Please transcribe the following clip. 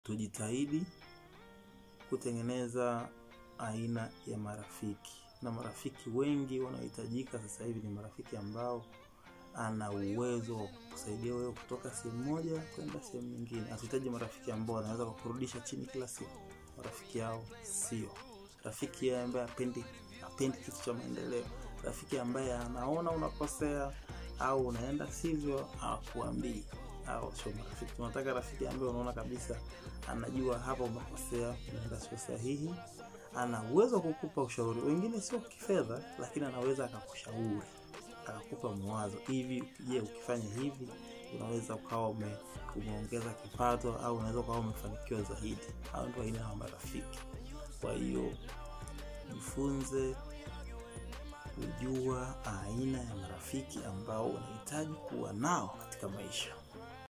tujitahidi kutengeneza aina ya marafiki, na marafiki wengi wanaohitajika sasa hivi ni marafiki ambao ana uwezo wa kusaidia wewe kutoka sehemu moja kwenda sehemu nyingine. Hatuhitaji marafiki ambao wanaweza kukurudisha chini kila siku. Marafiki hao sio rafiki ambaye apendi apendi kitu cha maendeleo. Rafiki ambaye anaona unakosea au unaenda sivyo, hakuambii au sio marafiki. Tunataka rafiki ambaye unaona kabisa anajua hapa umekosea, unaenda sio sahihi, ana uwezo wa kukupa ushauri. Wengine sio kifedha, lakini anaweza akakushauri akakupa mawazo hivi, je, ukifanya hivi unaweza ukawa ume, umeongeza kipato au unaweza ukawa umefanikiwa zaidi. Hao ndio aina ya marafiki. Kwa hiyo jifunze kujua aina ya marafiki ambao unahitaji kuwa nao katika maisha.